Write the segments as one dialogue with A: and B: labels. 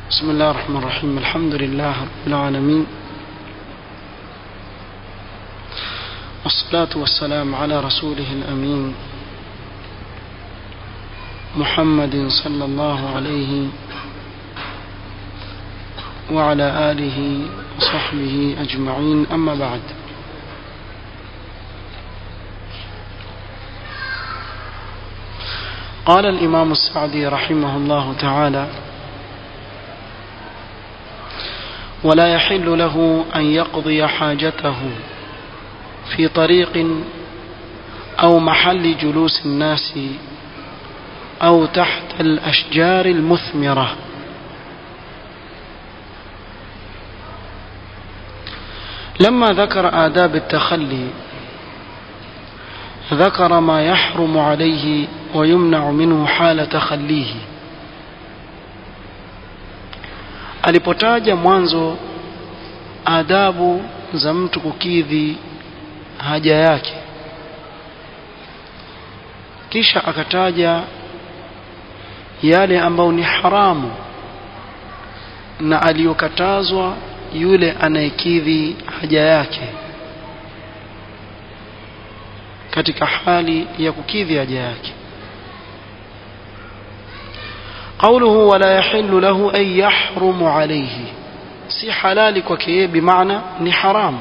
A: بسم الله الرحمن الرحيم الحمد لله رب العالمين والصلاة والسلام على رسوله الأمين محمد صلى الله عليه وعلى آله وصحبه أجمعين أما بعد قال الإمام السعدي رحمه الله تعالى ولا يحل له أن يقضي حاجته في طريق أو محل جلوس الناس أو تحت الأشجار المثمرة لما ذكر آداب التخلي ذكر ما يحرم عليه ويمنع منه حال تخليه alipotaja mwanzo adabu za mtu kukidhi haja yake kisha akataja yale ambayo ni haramu na aliyokatazwa yule anayekidhi haja yake katika hali ya kukidhi haja yake قوله ولا يحل له أن يحرم عليه si halali kwake yeye bimaana ni haram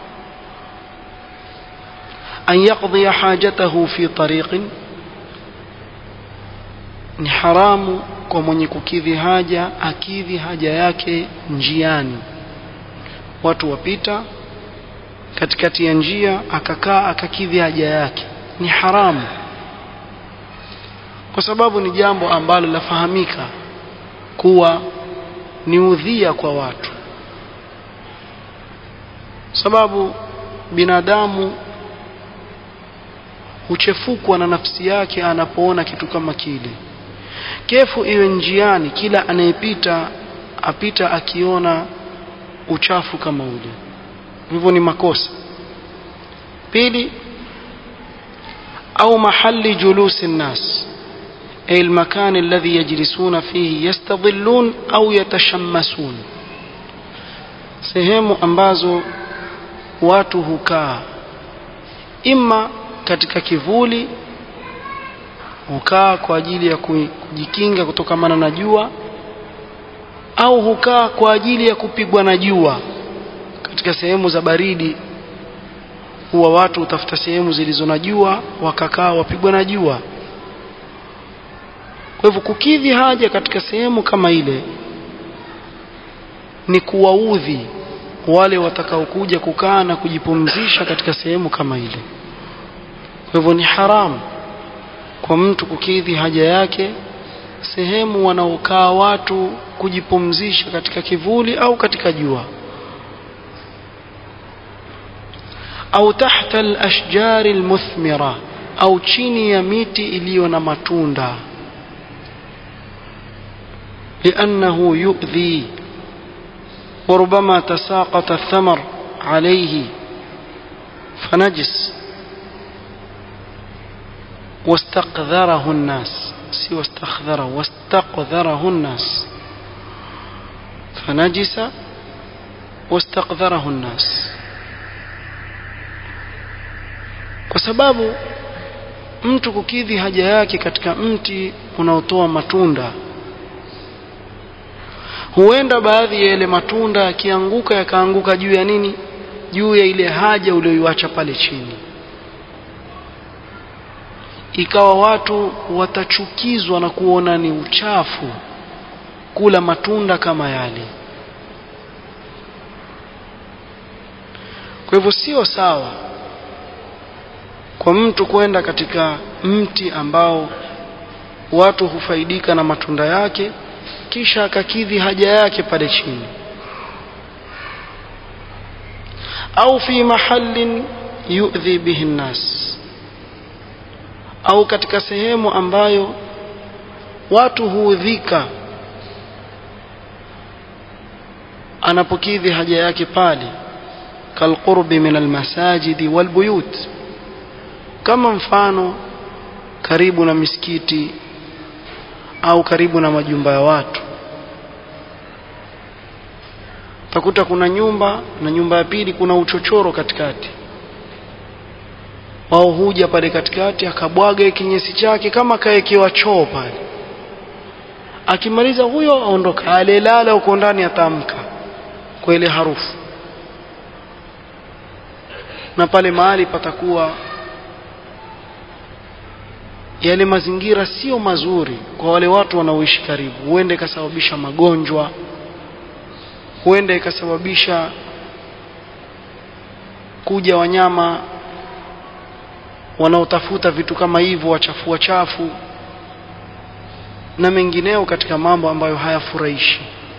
A: an yaqdiya hajatahu fi tariqin ni haramu kwa mwenye kukidhi haja akidhi haja yake njiani watu wapita katikati ya njia akakaa akakidhi haja yake ni haramu kwa sababu ni jambo ambalo lafahamika kuwa ni udhia kwa watu sababu binadamu huchefukwa na nafsi yake anapoona kitu kama kile kefu iwe njiani kila anayepita apita akiona uchafu kama ule hivyo ni makosa pili au mahali julusi nnas أي المكان الذي يجلسون فيه يستظلون أو يتشمسون sehemu ambazo watu hukaa ima katika kivuli hukaa kwa ajili ya kujikinga kutokamana na jua au hukaa kwa ajili ya kupigwa na jua katika sehemu za baridi huwa watu hutafuta sehemu zilizo na jua wakakaa wapigwa na jua kwa hivyo kukidhi haja katika sehemu kama ile ni kuwaudhi wale watakaokuja kukaa na kujipumzisha katika sehemu kama ile kwa hivyo ni haramu kwa mtu kukidhi haja yake sehemu wanaokaa watu kujipumzisha katika kivuli au katika jua au tahta al-ashjari al-muthmira au chini ya miti iliyo na matunda لأنه يؤذي وربما تساقط الثمر عليه فنجس واستقذره الناس سوى استخذره واستقذره الناس فنجس واستقذره الناس kwa sababu mtu kukidhi haja yake katika mti unaotoa matunda huenda baadhi ya yale matunda yakianguka yakaanguka juu ya nini juu ya ile haja uliyoiacha pale chini ikawa watu watachukizwa na kuona ni uchafu kula matunda kama yale kwa hivyo sio sawa kwa mtu kwenda katika mti ambao watu hufaidika na matunda yake kisha akakidhi haja yake pale chini au fi mahallin yu'dhi bihi nnas au katika sehemu ambayo watu huudhika anapokidhi haja yake pale kalqurbi min almasajidi walbuyut kama mfano karibu na misikiti au karibu na majumba ya watu utakuta kuna nyumba na nyumba ya pili kuna uchochoro katikati wao huja pale katikati akabwaga kinyesi chake kama kaekewa choo pale akimaliza huyo aondoka alelala huko ndani atamka kwa ile harufu na pale mahali patakuwa yale mazingira sio mazuri kwa wale watu wanaoishi karibu huenda ikasababisha magonjwa huenda ikasababisha kuja wanyama wanaotafuta vitu kama hivyo wachafua chafu na mengineo katika mambo ambayo hayafurahishi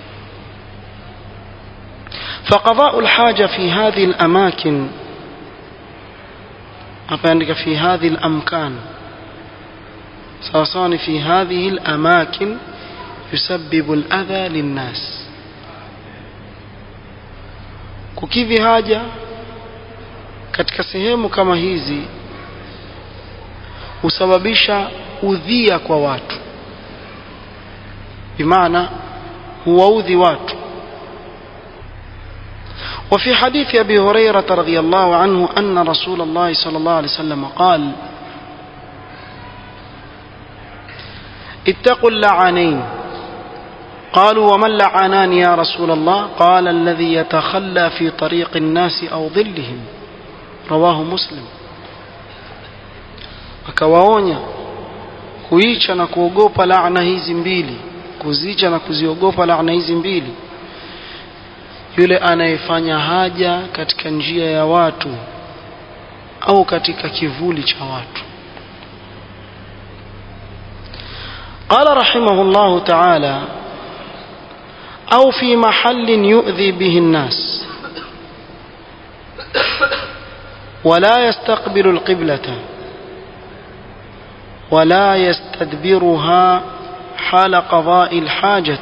A: فقضاء الحاجة في هذه الأماكن أقول في هذه الأمكان سواء في هذه الأماكن يسبب الأذى للناس kukidhi haja katika sehemu kama hizi husababisha udhia kwa watu bimaana huwaudhi watu وفي حديث أبي هريرة رضي الله عنه أن رسول الله صلى الله عليه وسلم قال اتقوا اللعانين قالوا وما اللعانان يا رسول الله قال الذي يتخلى في طريق الناس أو ظلهم رواه مسلم akawaonya kuicha na kuogopa laana hizi mbili kuzicha na kuziogopa laana hizi mbili yule anayefanya haja katika njia ya watu au katika kivuli cha watu قال رحمه الله تعالى أو في محل يؤذي به الناس ولا يستقبل القبلة ولا يستدبرها حال قضاء الحاجة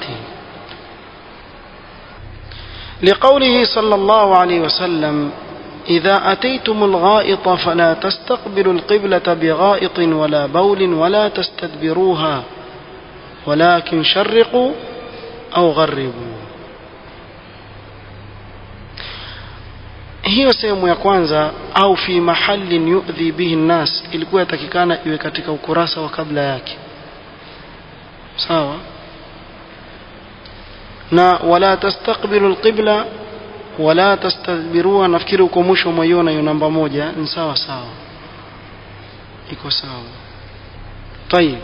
A: لقوله صلى الله عليه وسلم إذا أتيتم الغائط فلا تستقبلوا القبلة بغائط ولا بول ولا تستدبروها ولكن شرقوا أو غربوا hiyo sehemu ya kwanza au fi mahallin yu'dhi bihi nnas ilikuwa yatakikana iwe katika ukurasa wa kabla yake sawa na wala tastaqbilu alqibla wala tastadbiruha nafikiri uko mwisho mwaiona hiyo namba moja ni sawa sawa iko sawa طيب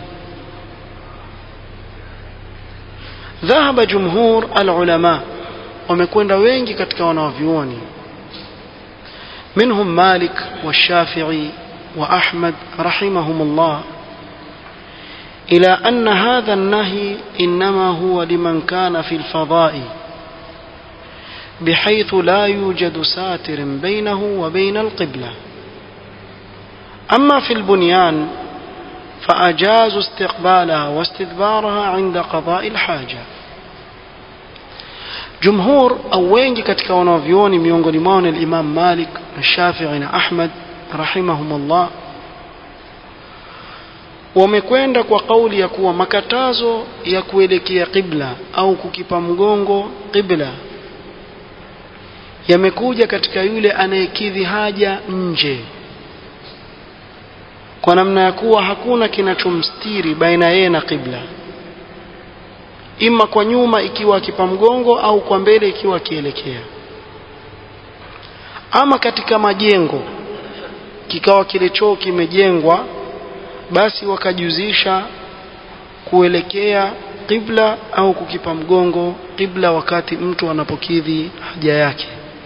A: ذهب جمهور العلماء wamekwenda wengi katika wanavyuoni منهم مالك والشافعي وأحمد رحمهم الله إلى أن هذا النهي إنما هو لمن كان في الفضاء بحيث لا يوجد ساتر بينه وبين القبلة أما في البنيان فأجازوا استقبالها واستدبارها عند قضاء الحاجة jumhur au wengi katika wanavyuoni miongoni mwao ni Imam Malik na Shafi'i na Ahmad rahimahumullah wamekwenda kwa kauli ya kuwa makatazo ya kuelekea qibla au kukipa mgongo qibla yamekuja katika yule anayekidhi haja nje kwa namna ya kuwa hakuna kinachomstiri baina yeye na qibla ima kwa nyuma ikiwa akipa mgongo au kwa mbele ikiwa akielekea ama katika majengo kikawa kile choo kimejengwa basi wakajuzisha kuelekea qibla au kukipa mgongo qibla wakati mtu anapokidhi haja yake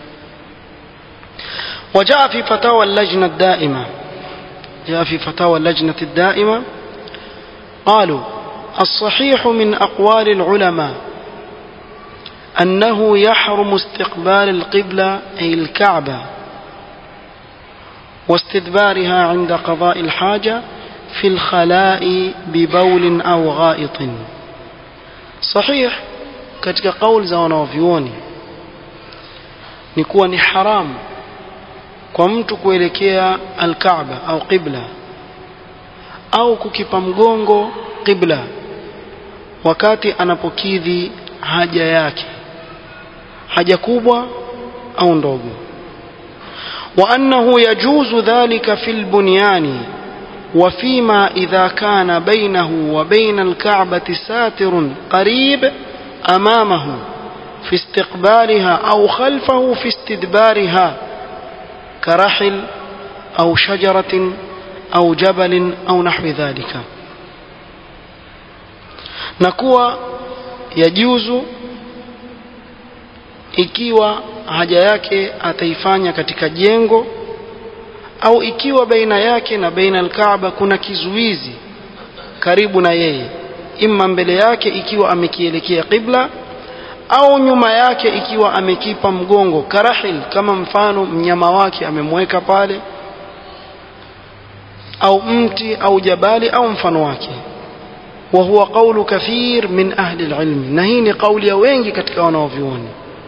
A: وجاء في فتاوى اللجنة الدائمة جاء في فتاوى اللجنة الدائمة قالوا الصحيح من أقوال العلماء أنه يحرم استقبال القبلة أي الكعبة واستدبارها عند قضاء الحاجة في الخلاء ببول أو غائط صحيح katika kauli za wanaovyuoni ni kuwa ni haramu kwa mtu kuelekea alkaaba au qibla au kukipa mgongo qibla wakati anapokidhi haja yake haja kubwa au ndogo وأنه يجوز ذلك في البنيان وفيما إذا كان بينه وبين الكعبة ساتر قريب أمامه في استقبالها أو خلفه في استدبارها كرحل أو شجرة أو جبل أو نحو ذلك نكوى يجوز ikiwa haja yake ataifanya katika jengo au ikiwa baina yake na baina alkaaba kuna kizuizi karibu na yeye imma mbele yake ikiwa amekielekea qibla au nyuma yake ikiwa amekipa mgongo karahil kama mfano mnyama wake amemweka pale au mti au jabali au mfano wake وهو قول كثير من أهل العلم نهيني قول يوينجي كتك ونوفيوني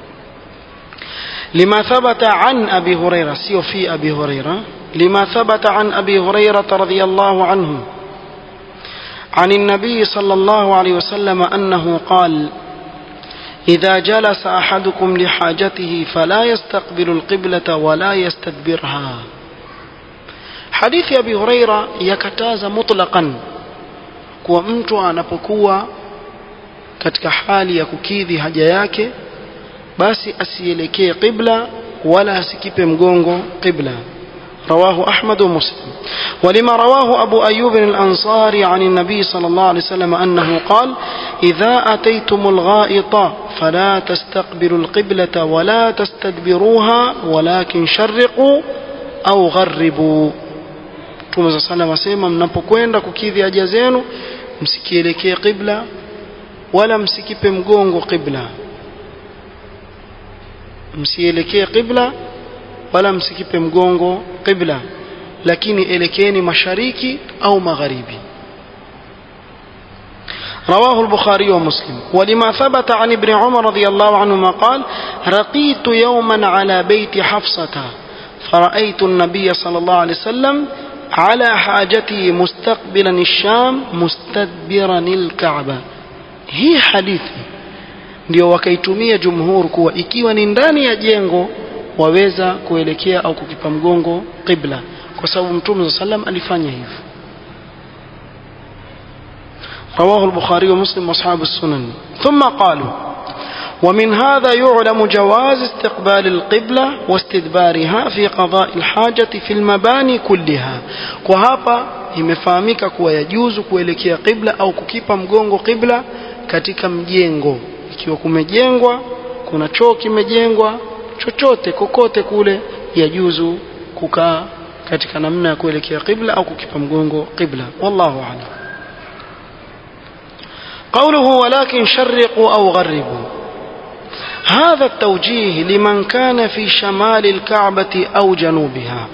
A: لما ثبت عن أبي هريرة سيو في أبي هريرة لما ثبت عن أبي هريرة رضي الله عنه عن النبي صلى الله عليه وسلم أنه قال إذا جلس أحدكم لحاجته فلا يستقبل القبلة ولا يستدبرها حديث أبي هريرة يكتاز مطلقا kuwa mtu anapokuwa katika hali ya kukidhi haja yake basi asielekee qibla wala asikipe mgongo qibla رواه أحمد ومسلم ولما رواه أبو أيوب الأنصاري عن النبي صلى الله عليه وسلم أنه قال إذا أتيتم الغائط فلا تستقبلوا القبلة ولا تستدبروها ولكن شرقوا أو غربوا Mtume za sallam asema mnapokwenda kukidhi haja zenu msikielekee qibla wala msikipe mgongo qibla msielekee qibla wala msikipe mgongo qibla lakini elekeeni mashariki au magharibi رواه البخاري ومسلم ولما ثبت عن ابن عمر رضي الله عنهما قال رقيت يوما على بيت حفصة فرأيت النبي صلى الله عليه وسلم على حاجته مستقبلا الشام مستدبرا الكعبة هي حديثي ndio wakaitumia jumhur kuwa ikiwa ni ndani ya jengo waweza kuelekea au kukipa mgongo qibla kwa sababu mtume saa salam alifanya hivyo رواه البخاري ومسلم واصحاب السنن ثم قالوا ومن هذا يعلم جواز استقبال القبلة واستدبارها في قضاء الحاجة في المباني كلها وهapa imefahamika kuwa yajuzu kuelekea qibla au kukipa mgongo qibla katika mjengo ikiwa kumejengwa kuna choo kimejengwa chochote kokote kule yajuzu kukaa katika namna ya kuelekea qibla au kukipa mgongo qibla wallahu a'lam قوله ولكن شرقوا أو غربوا هذا التوجيه لمن كان في شمال الكعبة أو جنوبها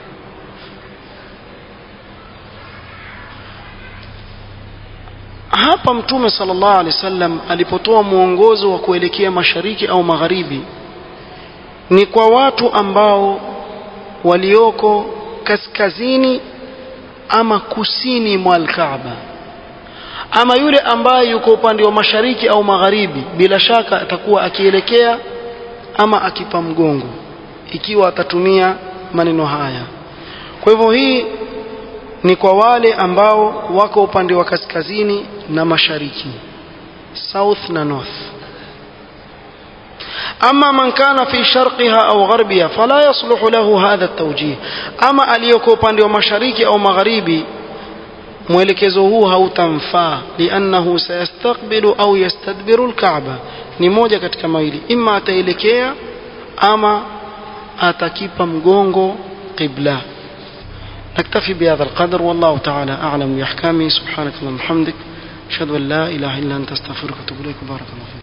A: hapa mtume sallallahu alaihi wasallam alipotoa mwongozo wa kuelekea mashariki au magharibi ni kwa watu ambao walioko kaskazini ama kusini mwa Kaaba ama yule ambaye yuko upande wa mashariki au magharibi bila shaka atakuwa akielekea ama akipa mgongo ikiwa atatumia maneno haya kwa hivyo hii ni kwa wale ambao wako upande wa kaskazini na mashariki south na north أما من كان في شرقها أو غربها فلا يصلح له هذا التوجيه أما aliyoko upande wa mashariki au magharibi mwelekezo huu hautamfaa liannahu sayastakbilu au yastadbiru lkaaba ni moja katika mawili ima ataelekea ama atakipa mgongo qibla نكتفي بهذا القدر والله تعالى أعلم بأحكامه سبحانك اللهم وبحمدك أشهد أن لا إله إلا أنت أستغفرك وأتوب إليك بارك الله فيك